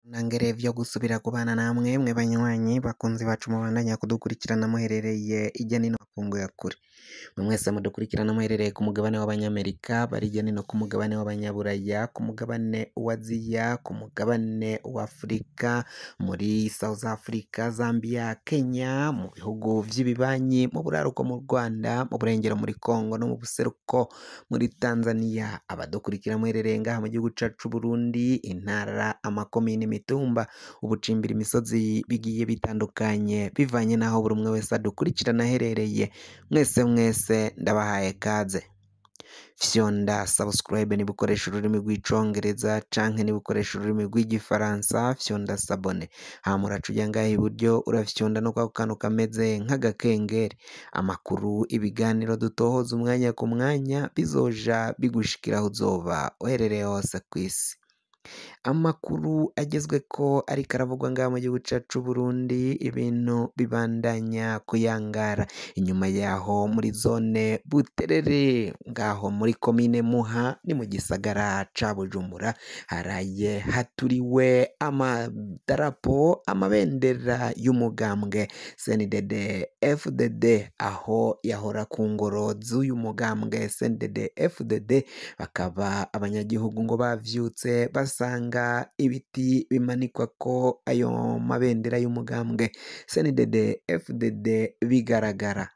Nangere vyo gusubira kubana namwe mwe banywanyi bakunzi bacu mubandanya kudukurikirana muherereye irya nino makungu ya kure mwe mwese mudukurikirana muherereye ku mugabane w'abanyamerika bari irya nino ku mugabane w'abanyaburaya ku mugabane wa aziya ku mugabane wa afurika muri south africa zambia kenya mu bihugu vy'ibibanyi mu buraruko mu rwanda mu burengero muri congo no mu buseruko muri tanzania abadukurikira muherereye ngaha mu gihugu cacu c'uburundi intara amakomine imitumba ubucimbira imisozi bigiye bitandukanye bivanye n'aho buri umwe wese adukurikirana aherereye mwese mwese ndabahaye kaze fyonda subscribe niba ukoresha ururimi rw'icongereza canke niba ukoresha ururimi rw'igifaransa fyonda sabone hama uraca uja ngaha iburyo urafyonda no kwako kantu kameze nk'agakengeri amakuru ibiganiro dutohoza umwanya ku mwanya bizoja bigushikira aho uzoba uherereye hose kw'isi amakuru agezweko ariko aravugwa ngaha mu gihugu cacu c'Uburundi ibintu bibandanya kuyangara inyuma yaho muri zone Buterere ngaho muri komine Muha ni mu gisagara ca Bujumbura haraye haturiwe amadarapo amabendera y'umugambwe CNDD FDD aho yahora ku ngoro z'uyu mugambwe CNDD FDD bakaba abanyagihugu ngo bavyutse basanga ibiti bimanikwako ayo mabendera y'umugambwe CNDD FDD bigaragara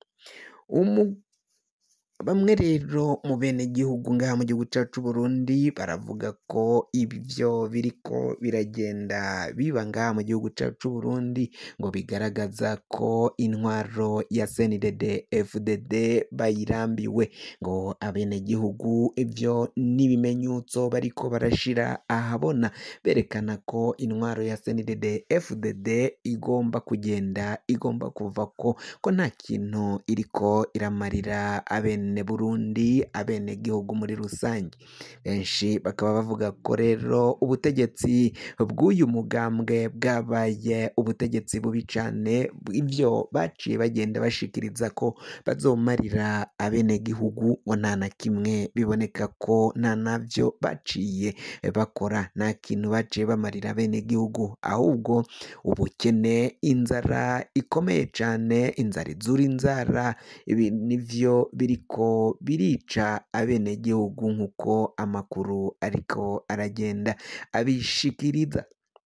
umu bamwe rero mu benegihugu ngaha mu gihugu cacu c'Uburundi baravuga ko ivyo biriko biragenda biba ngaha mu gihugu cacu c'Uburundi ngo bigaragaza ko intwaro ya CNDD FDD bayirambiwe ngo abenegihugu ivyo n'ibimenyetso bariko barashira ahabona berekana ko intwaro ya CNDD FDD igomba kugenda igomba kuvako ko nta kintu iriko iramarira abene Burundi abene gihugu muri rusange benshi bakaba bavuga ko rero ubutegetsi bw'uyu mugambwe bwabaye ubutegetsi bubi cane ivyo baciye bagenda bashikiriza ko bazomarira abene gihugu ngo nta na kimwe biboneka ko nta navyo baciye bakora nta kintu baciye bamarira abene gihugu ahubwo ubukene inzara ikomeye cane inzara izura inzara ibi nivyo biriko birica abenegihugu nk'uko amakuru ariko aragenda abishikiriza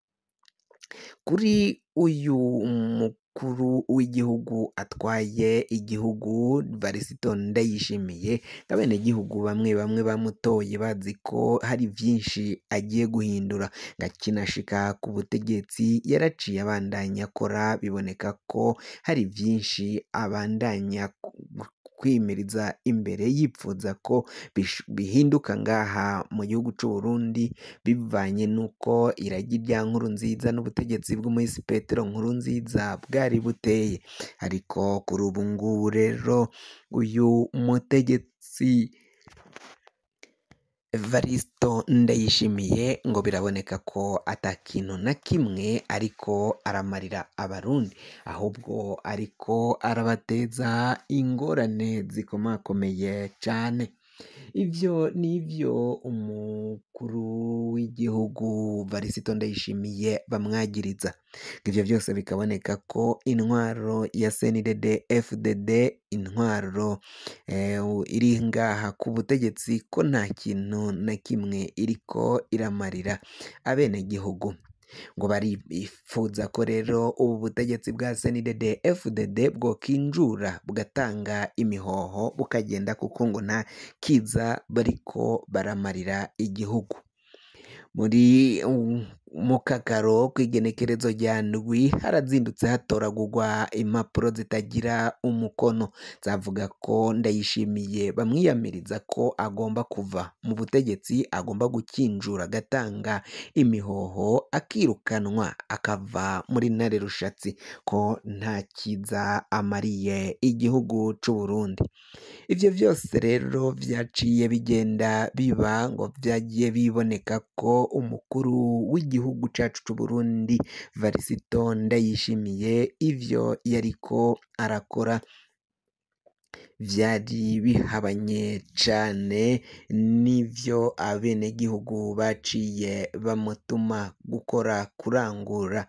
kuri uyu mukuru w'igihugu atwaye igihugu Varisito Ndayishimiye abenegihugu bamwe bamwe bamutoye bazi ko hari vyinshi agiye guhindura ngakinashika ku butegetsi yaraciye abandanya akora biboneka ko hari vyinshi abandanya kwimiriza imbere yipfuza ko bihinduka ngaha mu gihugu c'Uburundi bivanye n'uko iragi rya Nkurunziza n'ubutegetsi bw'umuhisi Petero Nkurunziza bwari buteye ariko kuri ubu ngubu rero uyu mutegetsi Evaristo Ndayishimiye ngo biraboneka ko ata kintu na kimwe ariko aramarira abarundi ahubwo ariko arabateza ingorane zikomakomeye cane ivyo nivyo umukuru w'igihugu Varisito Ndayishimiye bamwagiriza ivyo vyose bikaboneka ko intwaro ya CNDD FDD intwaro iri ngaha ku butegetsi ko nta kintu na kimwe iriko iramarira abenegihugu ngo barifuza ko rero ubu butegetsi bwa CNDD FDD bwokinjura bugatanga imihoho bukagenda kuko ngo nta kiza bariko baramarira igihugu muri mu kakaro kw'igenekerezo rya ndwi harazindutse hatoragurwa impapuro zitagira umukono zavuga ko Ndayishimiye bamwiyamiriza ko agomba kuva mu butegetsi agomba gukinjura agatanga imihoho akirukanwa akava muri ntare rushatsi ko nta kiza amariye igihugu c'Uburundi ivyo vyose rero vyaciye bigenda biba ngo vyagiye biboneka ko umukuru w'igihugu cacu c'Uburundi Varisito Ndayishimiye ivyo yariko arakora vyari bihabanye cane n'ivyo abenegihugu baciye bamutuma gukora kurangura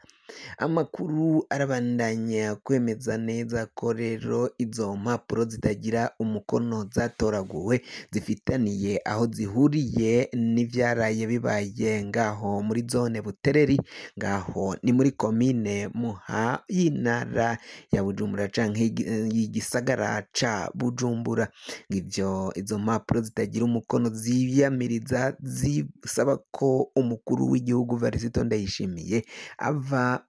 amakuru arabandanya kwemeza neza ko rero izo mpapuro zitagira umukono zatoraguwe zifitaniye aho zihuriye n'ivyaraye bibaye ngaho muri zone Butereri ngaho ni muri komine Muha y'intara ya Bujumbura canke y'igisagara ca Bujumbura ivyo izo mpapuro zitagira umukono ziyamiriza zisaba ko umukuru w'igihugu Varisito Ndayishimiye ava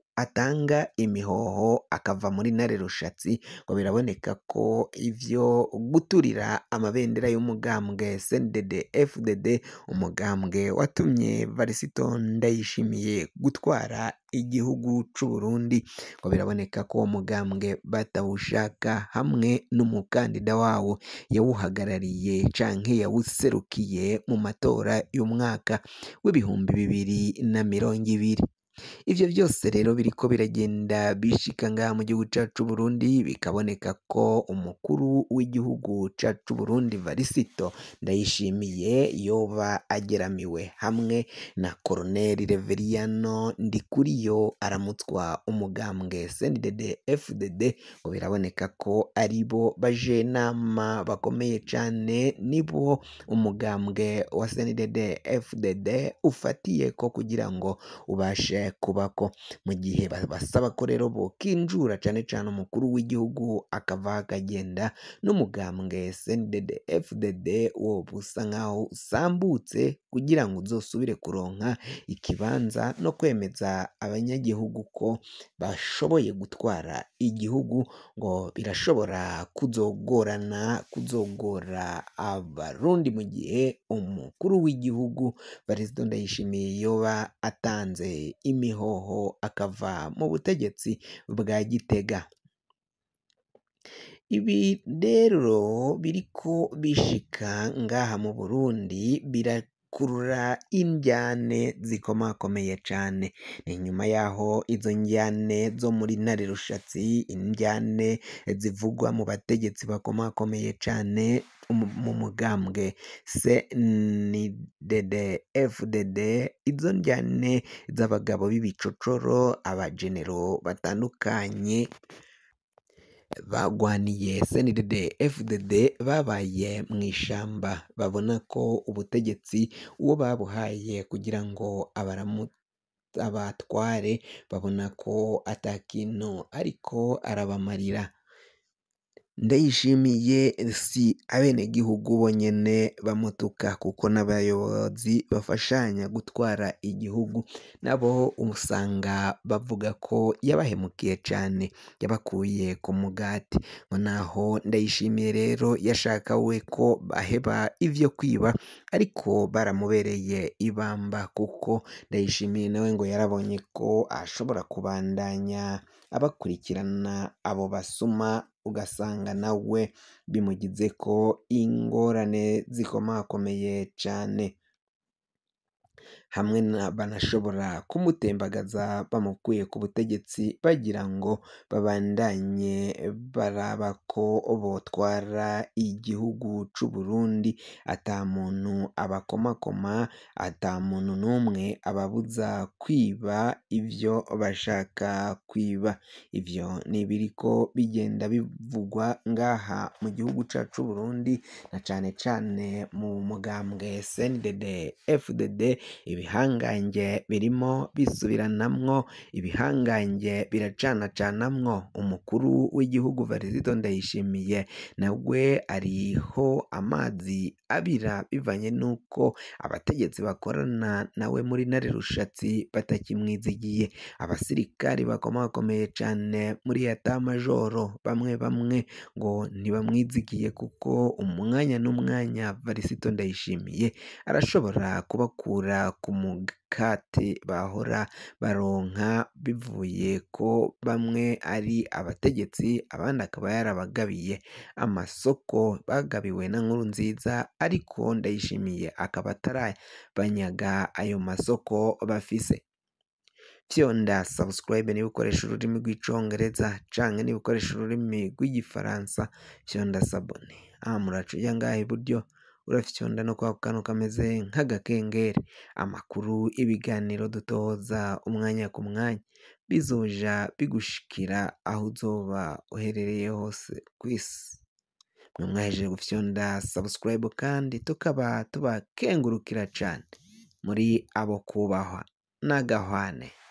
atanga imihoho akava muri ntare rushatsi ngo biraboneka ko ivyo guturira amabendera y'umugambwe CNDD FDD umugambwe watumye Varisito Ndayishimiye gutwara igihugu c'u Burundi ngo biraboneka ko uwo mugambwe batawushaka hamwe n'umukandida wawo yawuhagarariye canke yawuserukiye mu matora y'umwaka w'ibihumbi bibiri na mirongo ibiri ivyo vyose rero biriko biragenda bishika ngaha mu gihugu cacu c'Uburundi bikaboneka ko umukuru w'igihugu cacu c'Uburundi Varisito Ndayishimiye yoba ageramiwe hamwe na Colonel Reveriyano Ndikuriyo aramutswa umugambwe CNDD FDD ngo biraboneka ko aribo bajenama bakomeye cane nibo umugambwe wa CNDD FDD ufatiye ko kugira ngo ubashe kubako mu gihe basaba ko rero bokinjura cane cane umukuru w'igihugu akava akagenda n'umugambwe CNDD FDD wo busa nkaho usambutse kugira ngo uzosubire kuronka ikibanza no kwemeza abanyagihugu ko bashoboye gutwara igihugu ngo birashobora kuzogorana kuzogora abarundi mu gihe umukuru w'igihugu Varisito Ndayishimiye yoba atanze imihoho akava mu butegetsi bwa Gitega ibi rero biriko bishika ngaha mu Burundi birakurura indyane zikomakomeye cane ni nyuma yaho izo ndyane zo muri ntare rushatsi indyane zivugwa mu bategetsi bakomakomeye cane mu mugambwe CNDD FDD izo ndyane z'abagabo b'ibicocoro abajenero batandukanye bagwaniye CNDD FDD babaye mu ishamba babona ko ubutegetsi uwo babuhaye kugira ngo abaramu abatware babona ko atakintu ariko arabamarira Ndayishimiye si abenegihugu bonyene bamutuka kuko n'abayobozi bafashanya gutwara igihugu nabo usanga bavuga ko yabahemukiye cane yabakuye ku mugati ngo naho Ndayishimiye rero yashaka we ko baheba ivyo kwiba ariko baramubereye ibamba kuko Ndayishimiye nawe ngo yarabonye ko ashobora kubandanya abakurikirana abo basuma ugasanga nawe bimugizeko ingorane zikomakomeye cane hamwe banashobora kumutembagaza bamukuye ku butegetsi bagira ngo babandanye baraba ko botwara igihugu c'u Burundi ata muntu abakomakoma ata muntu n'umwe ababuza kwiba ivyo bashaka kwiba ivyo ni ibiriko bigenda bivugwa ngaha mu gihugu cacu c'u Burundi na cane cane mu mugambwe CNDD FDD ibihangange birimo bisubiranamwo ibihangange biracanacanamwo umukuru w'igihugu Varisito Ndayishimiye nawe ariho amazi abira bivanye n'uko abategetsi bakorana nawe muri ntare rushatsi batakimwizigiye abasirikari bakomakomeye cane muri yata majoro bamwe bamwe ngo ntibamwizigiye kuko umwanya n'umwanya Varisito Ndayishimiye arashobora kubakura ku mukate bahora baronka bivuye ko bamwe ari abategetsi abandi akaba yarabagabiye amasoko bagabiwe na Nkurunziza ariko Ndayishimiye akaba atarabanyaga ayo masoko bafise fyonda subscribe niba ukoresha ururimi rw'icongereza canke niba ukoresha ururimi rw'igifaransa fyonda sabone aha muraca ujya ngaha iburyo urafyonda no kwa kantu kameze nk'agakengeri amakuru ibiganiro dutoza umwanya ku mwanya bizoja bigushikira aho uzoba uherereye hose ku isi mwe mwahejeje gufyonda subscribe kandi tukaba tubakengurukira cane muri abo kubahwa n'agahwane